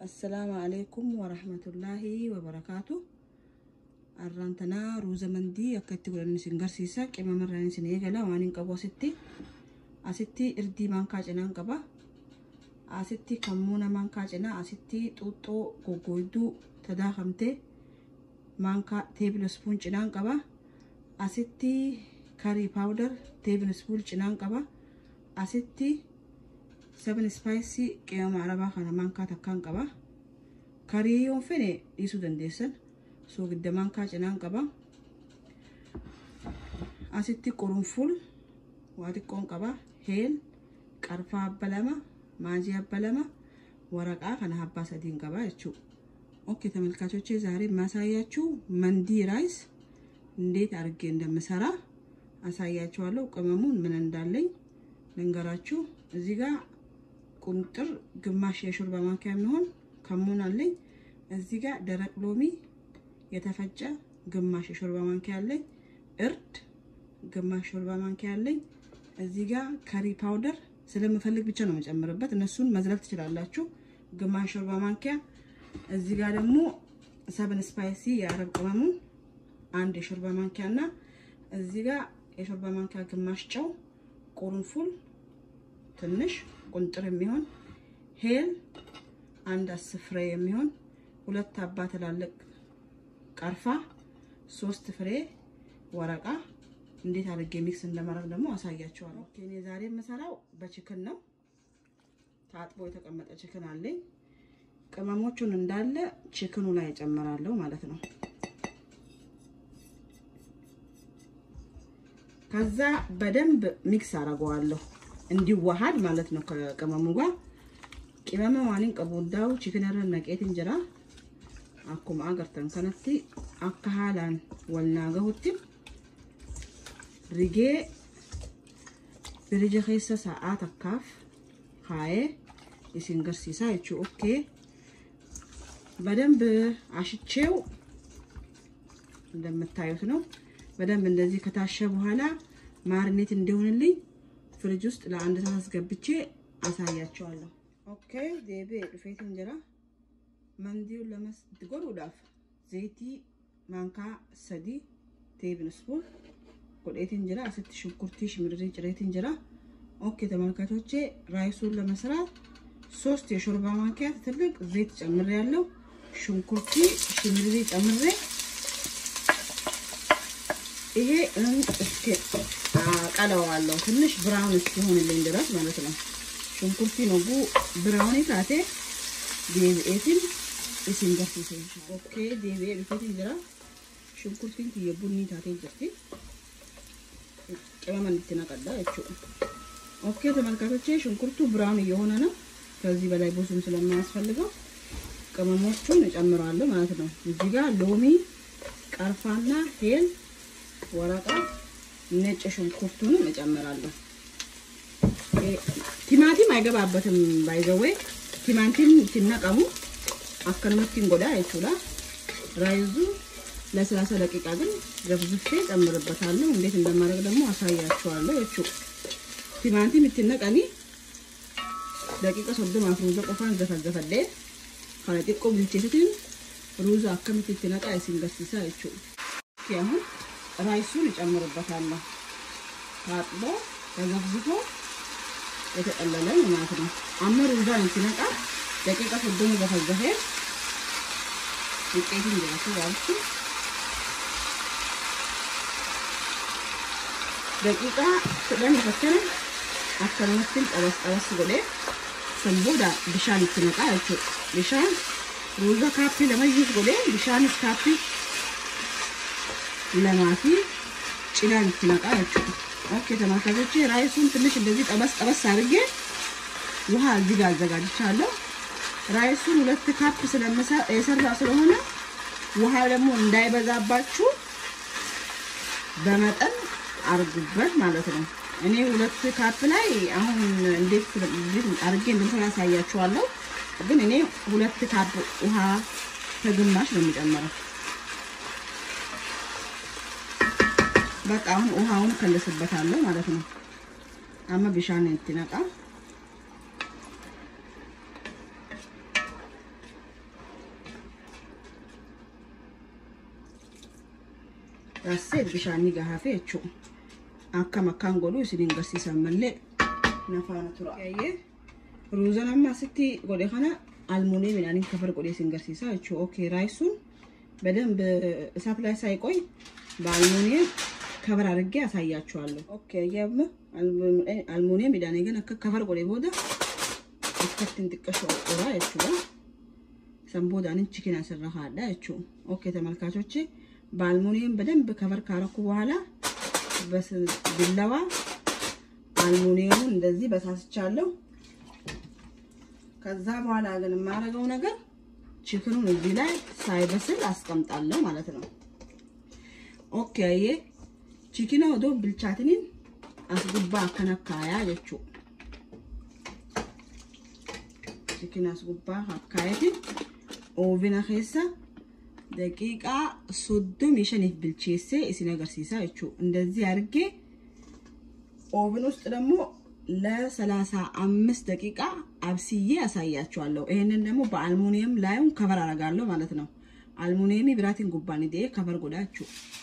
Assalaamu alaikum warahmatullaahi wabarakaatu. Har'aan tanaa ruuza mandii akka itti godhan isin garsiisa. Qimama irraan isin eegala waan hin qabu asitti. Asitti irdii maankaa cinaan qaba. Asitti kammuuna maankaa cinaa asitti xuuxxoo goggooyduu tadaakamtee maankaa teebila ispuun cinaan qaba. Asitti karii paawudar teebila ispuun cinaan qaba. Asitti seven spice qimama arabaa kana maankaa takkaan qaba. Karii yoo fedhe dhiisuu dandeessan. Soogidda maankaa cinaan qaba. Asitti qurunful waa xiqqoon qaba. Heel qarfaa abba lama maajii abba lama waraqaa kana abbaa sadiin qaba jechuudha. ኦኬ ተመልካቾቼ ዛሬ የማሳያችሁ መንዲ ራይስ እንዴት አድርጌ እንደምሰራ አሳያችኋለሁ። ቅመሙን ምን እንዳለኝ ልንገራችሁ። እዚህ ጋር ቁንጥር ግማሽ የሾርባ ማንኪያ የሚሆን ከሙን አለኝ። እዚህ ጋር ደረቅ ሎሚ የተፈጨ ግማሽ የሾርባ ማንኪያ አለኝ። እርድ ግማሽ ሾርባ ማንኪያ አለኝ። እዚህ ጋር ከሪ ፓውደር ስለምፈልግ ብቻ ነው የምጨምርበት። እነሱን መዝለል ትችላላችሁ። ግማሽ ሾርባ ማንኪያ እዚህ ጋር ደግሞ ሰብን ስፓይሲ የአረብ ቅመሙን አንድ የሾርባ ማንኪያ እና እዚህ ጋር የሾርባ ማንኪያ ግማሽ ጨው፣ ቁርንፉል ትንሽ ቁንጥር የሚሆን ሄል አንድ አስር ፍሬ የሚሆን ሁለት አባ ትላልቅ ቀርፋ፣ ሶስት ፍሬ ወረቃ እንዴት አድርጌ ሚክስ እንደማድረግ ደግሞ አሳያችኋለሁ። እኔ ዛሬ የምሰራው በችክን ነው። ታጥቦ የተቀመጠ ችክን አለኝ። ቅመሞቹን እንዳለ ችክኑ ላይ እጨምራለሁ ማለት ነው። ከዛ በደንብ ሚክስ አደርገዋለሁ እንዲዋሃድ ማለት ነው ከቅመሙ ጋር ቅመመ ዋኒን ቀቡዳው ችክነረ ነቄት እንጀራ አኩማ አገርተን ከነቲ አካ ሃላን ወልና ገሁቲ ሪጌ ብርጀ ኬሰ ሰዓት አካፍ ካዬ isin garsiisaa jechuu okkee በደንብ አሽቼው እንደምታዩት ነው። በደንብ እንደዚህ ከታሸ በኋላ ማርኔት እንዲሆንልኝ ፍሪጅ ውስጥ ለአንድ ሰዓት አስገብቼ አሳያቸዋለሁ። ኦኬ ዴቤ ዱፌት እንጀራ መንዲውን ለመስጎዱዳፍ ዘይቲ ማንካ ሰዲ ቴብን ስፑን ጎዴት እንጀራ አስት ሽንኩርቲ ሽምድሪ ጭሬት እንጀራ ኦኬ ተመልካቾቼ ራይሱን ለመስራት ሶስት የሾርባ ማንኪያ ትልቅ ዘይት ጨምሬ ያለው ሽንኩርቲ ሽምሪ ጨምሬ ይሄ እስኪ አቀለዋለሁ ትንሽ ብራውን እስኪሆንልኝ ድረስ ማለት ነው። ሽንኩርቲ ነጉ ብራውን ታቴ ዴቪኤትን isin garsiisa ኦኬ ዴቪኤ ዱፌትን jira ሽንኩርtiin kiyya bunni taatee jirti ቅመመን እንድትነቀዳ jechuudha ኦኬ ተመልካቾቼ ሽንኩርቱ ብራውን እየሆነ ነው። ከዚህ በላይ ብዙም ስለማያስፈልገው ቅመሞቹን እጨምራለሁ ማለት ነው። እዚህ ጋር ሎሚ፣ ቀርፋና ሄል፣ ወረቃ፣ ነጭ ሽንኩርቱንም እጨምራለሁ። ቲማቲም አይገባበትም። ባይዘዌ ቲማቲም ሲነቀሙ አከንመቲን ጎዳ አይቹላ ራይዙ ለሰላሳ ደቂቃ ግን ዘፍዝፌ ጨምርበታለሁ። እንዴት እንደማድረግ ደግሞ አሳያችኋለሁ። እቹ ቲማቲም ይትነቀኒ ደቂቃ ሶዶማፍ ሩዛ ቆፋን ዘፈዘፈዴ ከነ xiqqo bilcheessatiin ሩዛ akkamitti itti naqaa isin garsiisaa jechuudha. አሁን ራይሱን እጨምርበታለሁ። ታጥቦ ተዘፍዝፎ የተጠለለ ማለት ነው። አመ ሩዛን ሲነቃ ደቂቃ ሶዶሙ ዘፈዘፌ ውጤቱን ጀራሱ ያልኩ ደቂቃ ስለን ፈተነ akkanumatti qabas qabas godhee san booda bishaan itti naqaa jechuudha. Bishaan ruuza kaappii lama iyyuu godhee bishaanis kaappii lamaa fi cinaan itti naqaa jechuudha. ኦኬ ተመልካቾቼ ራይሱን ትንሽ እንደዚህ ጠበስ ጠበስ አድርጌ ውሃ እዚህ ጋር አዘጋጅቻለሁ። ራይሱን ሁለት ካፕ የሰራ ስለሆነ ውሃ ደግሞ እንዳይበዛባችሁ በመጠን አርጉበት ማለት ነው። እኔ ሁለት ካፕ ላይ አሁን እንዴት አድርጌ እንደምሰራ ያሳያችኋለሁ። ግን እኔ ሁለት ካፕ ውሃ ከግማሽ ነው የሚጨምረው። በቃ አሁን ውሃውን ከልስበታለሁ ማለት ነው። አመ ቢሻን እንትነቃ Raasseet bishaanii gahaafee jechuudha. Akkam akkaan godhu isiniin garsiisan malee nafaana tura. Ruuza amma asitti godhe kana almuunii midhaaniin kafar godhee isin garsiisa jechuudha. Okey raayisuun በደንብ እሳት ላይ ሳይቆይ በአልሙኒየም ከበር አድርጌ ያሳያችኋለሁ። ኦኬ ያም አልሙኒየም ሚዳኔ ግን አከ ከበር ጎዴ ቦዳ አከትን ጥቀሽ ወራ የቹላ ሰንቦዳንን ቺኪን ያሰራሃዳ የቹ ኦኬ ተመልካቾቼ በአልሙኒየም በደንብ ከበር ካረኩ በኋላ በቢላዋ አልሙኒየሙን እንደዚህ በሳስቻለሁ። ከዛ በኋላ ግን የማደርገው ነገር ቺክኑን እዚህ ላይ ሳይበስል አስቀምጣለሁ ማለት ነው። ኦኬ አየ ቺኪና ወዶ ብልቻትኒን አስጉባ አከነካያ ጀቹ ቺኪና አስጉባ አካየትን ኦቪና ኬሳ ደቂቃ ሶዶሚ ሸኒፍ ብልቼሴ እስን አገርሲሳ ጀቹ እንደዚህ አድርጌ ኦቭን ውስጥ ደግሞ ለሰላሳ አምስት ደቂቃ አብስዬ ያሳያችኋለሁ። ይሄንን ደግሞ በአልሙኒየም ላዩን ከቨር አረጋለሁ ማለት ነው። አልሙኒየሚ ብራቲን ጉባን ዴ ከቨር ጎዳችሁ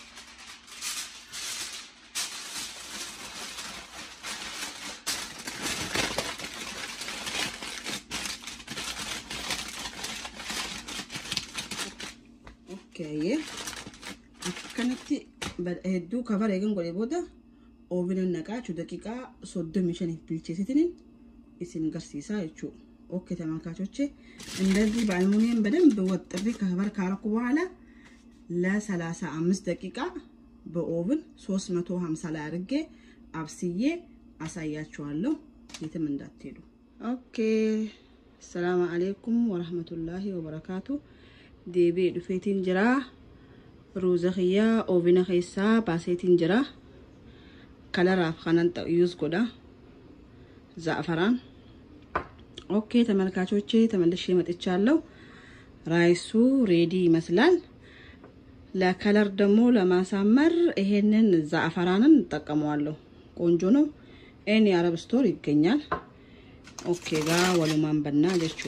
ኦኬ akkanatti hedduu kafar eegan godhe booda oovinan naqaachu daqiiqaa soddomii shaniif bilcheessitiniin isin garsiisaa jechuudha. ኦኬ ተመልካቾቼ እንደዚህ በአልሙኒየም በደንብ ወጥሬ ከበር ካረኩ በኋላ ለሰላሳ አምስት ደቂቃ በኦቭን 350 ላይ አድርጌ አብስዬ አሳያችኋለሁ። የትም እንዳትሄዱ። ኦኬ ሰላም አሌይኩም ወረህመቱላሂ ወበረካቱ ዴቤ ዱፌቲን ጅራ ruuza kiyyaa oovina keessaa baaseetiin jira kalaraaf kanan yuus godha za'afaraan ኦኬ ተመልካቾቼ ተመልሼ መጥቻለሁ። ራይሱ ሬዲ ይመስላል። ለከለር ደግሞ ለማሳመር ይሄንን ዛዕፈራንን እጠቀመዋለሁ። ቆንጆ ነው። ኤኒ አረብ ስቶር ይገኛል። ኦኬ ጋ ወሉማን በና ጀቹ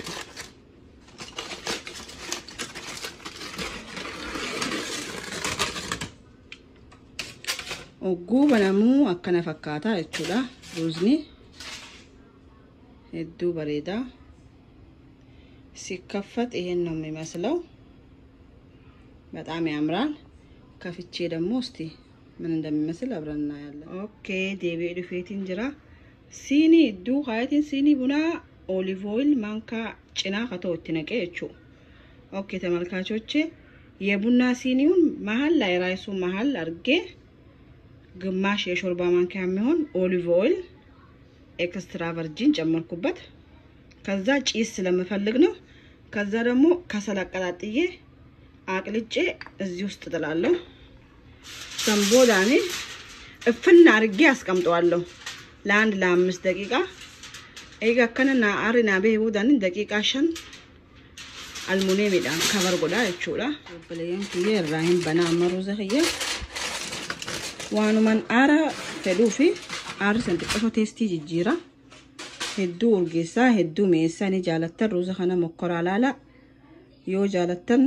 ogguu banamuu akkana fakkaata jechuudha ruuzni hedduu bareedaa ሲከፈት ይሄን ነው የሚመስለው። በጣም ያምራል። ከፍቼ ደግሞ እስቲ ምን እንደሚመስል አብረን እናያለን። ኦኬ ዴቤ ዱፌቲን ጅራ ሲኒ ዱ ሀያቲን ሲኒ ቡና ኦሊቭ ኦይል ማንካ ጭና ከተው ነቄ ቹ ኦኬ ተመልካቾቼ የቡና ሲኒውን መሀል ላይ ራይሱ መሀል አድርጌ ግማሽ የሾርባ ማንኪያ የሚሆን ኦሊቭ ኦይል ኤክስትራ ቨርጂን ጨመርኩበት። ከዛ ጪስ ስለምፈልግ ነው። ከዛ ደግሞ ከሰል አቀጣጥዬ አቅልጬ እዚህ ውስጥ ጥላለሁ። ሰንቦዳኔ እፍና አርጌ አስቀምጠዋለሁ ለአንድ ለአምስት ደቂቃ ኤጋ ከነና አሪና ቤቡዳን ደቂቃ ሸን አልሙኔ ሚዳን ከበር ጎዳ ይቹላ በለየን ክዬ ራሂን በና አመሩ ዘህየ ዋኑመን አረ ፌዱፊ አር ሰንጥቆ ቴስቲ ጅጂራ hedduu urgeessaa hedduu mi'eessaa ni jaalattan ruuza kana mokkoraa laala yoo jaalattan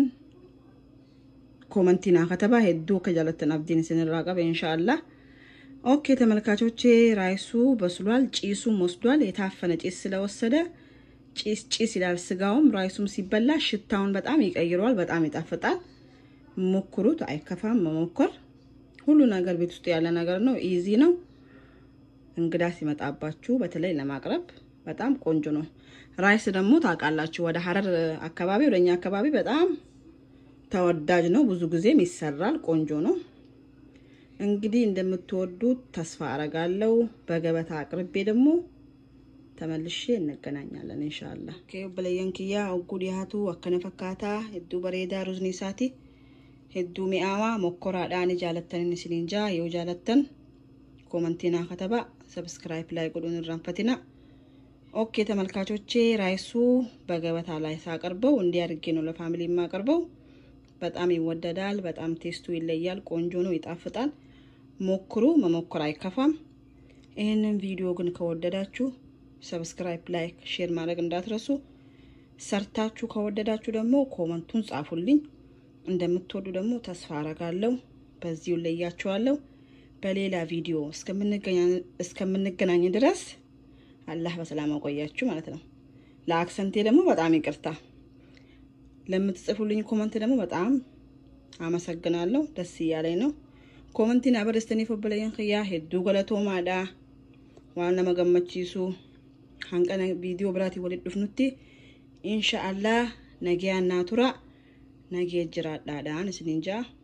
ኮመንቲ ናከተባ ሄዱ ከጃለተን አብዲን ስንራ ቀበ ኢንሻአላህ ኦኬ ተመልካቾቼ ራይሱ በስሏል ጪሱም ወስዷል የታፈነ ጪስ ስለወሰደ ጪስ ጪስ ይላል ስጋውም ራይሱም ሲበላ ሽታውን በጣም ይቀይረዋል በጣም ይጣፍጣል ሞክሩት አይከፋም መሞከር ሁሉ ነገር ቤት ውስጥ ያለ ነገር ነው ኢዚ ነው እንግዳ ሲመጣባችሁ በተለይ ለማቅረብ በጣም ቆንጆ ነው። ራይስ ደግሞ ታውቃላችሁ ወደ ሀረር አካባቢ ወደኛ አካባቢ በጣም ተወዳጅ ነው። ብዙ ጊዜም ይሰራል። ቆንጆ ነው። እንግዲህ እንደምትወዱት ተስፋ አረጋለሁ። በገበታ አቅርቤ ደግሞ ተመልሼ እንገናኛለን ኢንሻአላ። ኦኬ በለየን ኪያ ኦጉድ ያቱ አከነ ፈካታ ሄዱ በሬዳ ሩዝኒ ሳቲ ሄዱ ሚአዋ ሞኮራዳኒ ጃለተን ሲኒንጃ የው ጃለተን ኮመንቲና ከተባ ሰብስክራይብ ላይ ቁዱን ራንፈቲና ኦኬ ተመልካቾቼ ራይሱ በገበታ ላይ ሳቀርበው እንዲህ አድርጌ ነው ለፋሚሊ የማቀርበው። በጣም ይወደዳል። በጣም ቴስቱ ይለያል። ቆንጆ ነው፣ ይጣፍጣል። ሞክሩ፣ መሞከር አይከፋም። ይህንን ቪዲዮ ግን ከወደዳችሁ ሰብስክራይብ፣ ላይክ፣ ሼር ማድረግ እንዳትረሱ። ሰርታችሁ ከወደዳችሁ ደግሞ ኮመንቱን ጻፉልኝ። እንደምትወዱ ደግሞ ተስፋ አረጋለሁ። በዚሁ ለያችኋለሁ። በሌላ ቪዲዮ እስከምንገናኝ ድረስ አላህ በሰላም አቆያችሁ ማለት ነው። ለአክሰንቴ ደግሞ በጣም ይቅርታ። ለምትጽፉልኝ ኮመንት ደግሞ በጣም አመሰግናለሁ። ደስ እያለኝ ነው። ኮመንቲን አበረስተኒ ፎበለየን ክያ ሄዱ ገለቶማዳ ዋና መገመቺሱ hanqana viidiyoo biraatiin walitti dhufnutti insha allah nagayaan naa tura nagee jiraadhaadhaan isiniin jaa